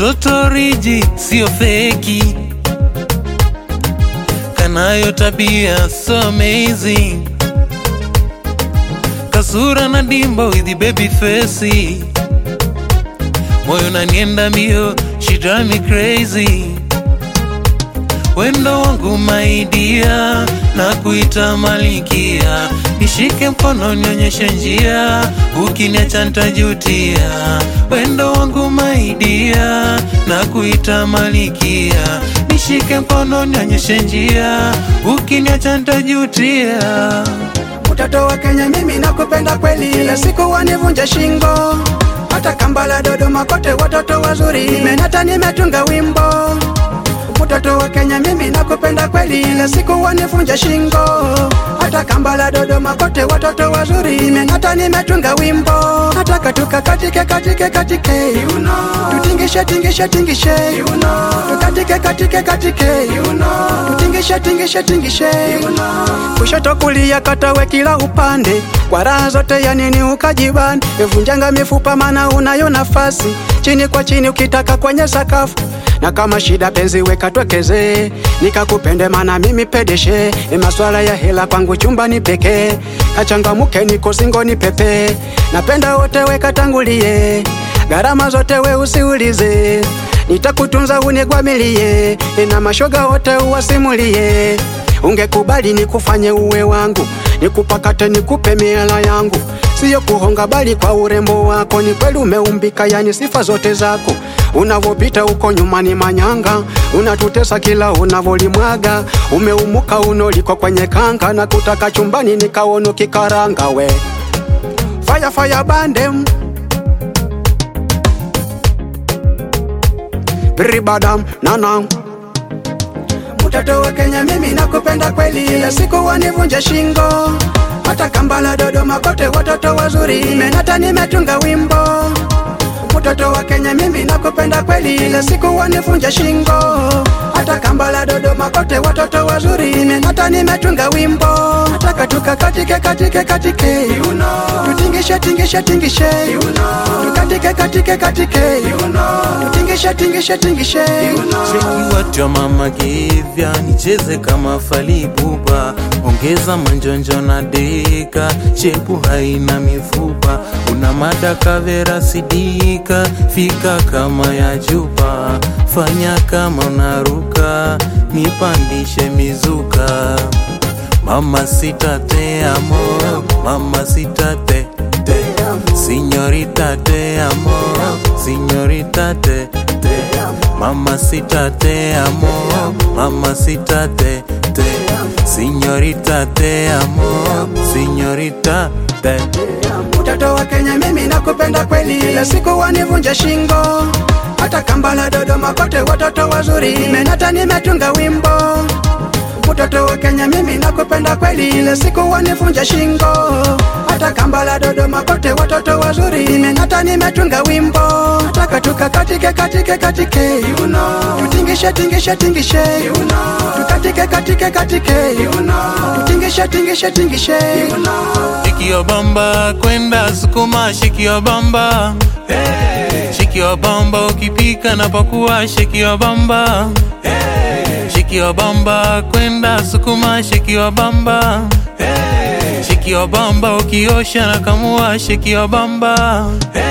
katoto riji sio feki kanayo tabia so amazing kasura na dimbo with the baby face moyo nanienda mbio she drive me crazy wendo wangu maidia na kuita malikia nishike mkono nionyeshe njia ukiniacha ntajutia wendo wangu maidia na kuita malikia nishike mkono nionyeshe njia ukiniacha ntajutia Mtoto wa Kenya mimi nakupenda kweli, kila siku wanivunja shingo, hata Kampala, Dodoma, kote watoto wazuri, nimenata nimetunga wimbo. Mtoto wa Kenya mimi nakupenda kweli, kila siku wanivunja shingo, hata Kampala, Dodoma, kote watoto wazuri, nimenata nimetunga wimbo. Nataka tukakatike katike katike, you know. tutingishe tingishe tingishe, you know. tukatike katike katike, you know. tutingishe tingishe tingishe, you know. kushoto kulia katawe kila upande, kwa raha zote ya nini ukajibani, evunjanga mifupa mana unayo nafasi, chini kwa chini ukitaka kwenye sakafu na kama shida penzi weka twekeze, nikakupende mana mimi pedeshe, ni maswala ya hela kwangu chumbani pekee, kachangamuke niko singoni pepe, napenda wote weka tangulie, gharama zote we usiulize, nitakutunza unigwamilie, na mashoga wote uwasimulie, ungekubali nikufanye uwe wangu, nikupakate nikupe miela yangu, siyo kuhonga bali kwa urembo wako, ni kweli umeumbika, yani sifa zote zako unavopita uko nyuma ni manyanga, unatutesa kila unavolimwaga, umeumuka unoliko kwenye kanga, na kutaka chumbani nikaono kikaranga we fire fire bandem ribadam nanam Mtoto wa Kenya mimi nakupenda kweli, kila siku wanivunja shingo, hata Kampala, Dodoma, kote watoto wazuri, nimenata nimetunga wimbo. Mtoto wa Kenya mimi nakupenda kweli, kila siku wanivunja shingo, hata Kampala, Dodoma, kote watoto wazuri, nimenata nimetunga wimbo. Nataka tukakatike katike katike, you know. tutingishe tingishe tingishe, you know. tukatike katike katike, you know. tutingishe tingishe tingishe, you know. Cheki what your mama gave ya nicheze kama falibuba ongeza manjonjo na deka shepu haina mifupa una mada kavera sidika fika kama ya chupa fanya kama unaruka nipandishe mizuka mama sita te amo mama sita te te Signorita te amo, signorita te te Mamacita te amo, mamacita te te Signorita te amo, signorita te Mtoto wa Kenya mimi nakupenda kweli, kila siku wanivunja shingo, hata Kampala, Dodoma, kote watoto wazuri, nimenata nimetunga wimbo. Mtoto wa Kenya mimi nakupenda kweli, kila siku wanivunja shingo, hata Kampala, Dodoma, kote watoto wazuri, nimenata nimetunga wimbo. Nataka tukakatike katike katike, you know. tutingishe tingishe tingishe, you know. tukatike katike katike, you know. tutingishe tingishe tingishe, you know. Shiki your bamba kwenda sukuma, shiki your bamba hey. Shiki your bamba ukipika na pakua, shiki your bamba hey. Shiki your bamba kwenda sukuma, shiki your bamba hey. Shiki your bamba ukiosha na kamua, shiki your bamba hey.